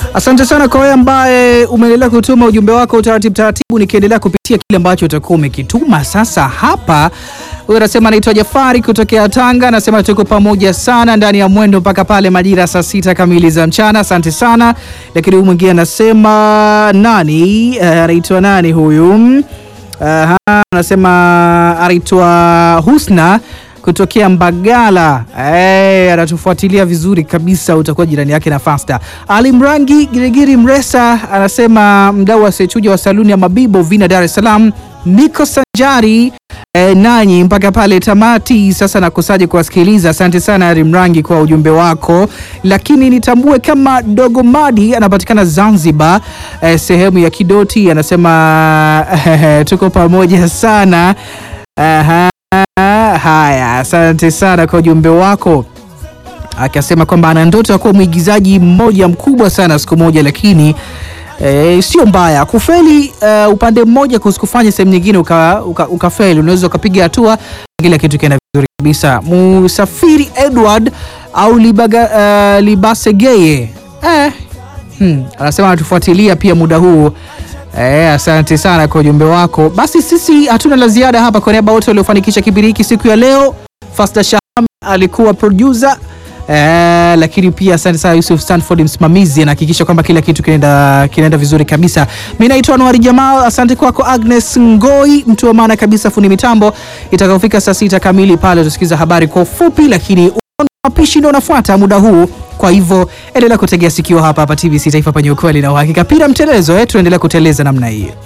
Asante sana kwa wewe ambaye umeendelea kutuma ujumbe wako utaratibu taratibu, nikiendelea kupitia kile ambacho utakuwa umekituma. Sasa hapa huyo anasema anaitwa Jafari kutokea Tanga, anasema tuko pamoja sana ndani ya mwendo mpaka pale majira saa sita kamili za mchana. Asante sana. Lakini huyu mwingine anasema nani, eh, anaitwa nani huyu? Aha, anasema anaitwa Husna kutokea Mbagala. Eh, anatufuatilia vizuri kabisa, utakuwa jirani yake na Fasta. Ali Mrangi Girigiri Mresa anasema mdau asiyechuja wa saluni ya Mabibo Vina, Dar es Salaam. Niko sanjari eh, nanyi mpaka pale tamati. Sasa nakosaje kuwasikiliza? Asante sana Ali Mrangi kwa ujumbe wako, lakini nitambue kama Dogo Madi anapatikana Zanzibar, eh, sehemu ya Kidoti. Anasema eh, tuko pamoja sana. Aha. Haya, asante sana kwa ujumbe wako, akasema kwamba ana ndoto ya kuwa mwigizaji mmoja mkubwa sana siku moja, lakini e, sio mbaya kufeli uh, upande mmoja kusikufanya sehemu nyingine ukafeli uka, uka unaweza ukapiga hatua kila kitu kienda vizuri kabisa. Musafiri Edward au Libaga, uh, Libasegeye eh, hmm, anasema anatufuatilia pia muda huu Eh, asante sana kwa ujumbe wako. Basi sisi hatuna la ziada hapa. Kwa niaba wote waliofanikisha kipindi hiki siku ya leo, Fasta Shaham alikuwa producer eh, lakini pia asante sana Yusuf Stanford msimamizi, anahakikisha kwamba kila kitu kinaenda kinaenda vizuri kabisa. Mimi naitwa Anwar Jamal, asante kwako Agnes Ngoi, mtu wa maana kabisa, fundi mitambo. Itakapofika saa sita kamili pale utasikiza habari kwa ufupi, lakini mapishi ndio unafuata muda huu. Kwa hivyo endelea kutegea sikio hapa hapa TBC Taifa penye ukweli na uhakika. Pira mtelezo eh, tuendelea kuteleza namna hii.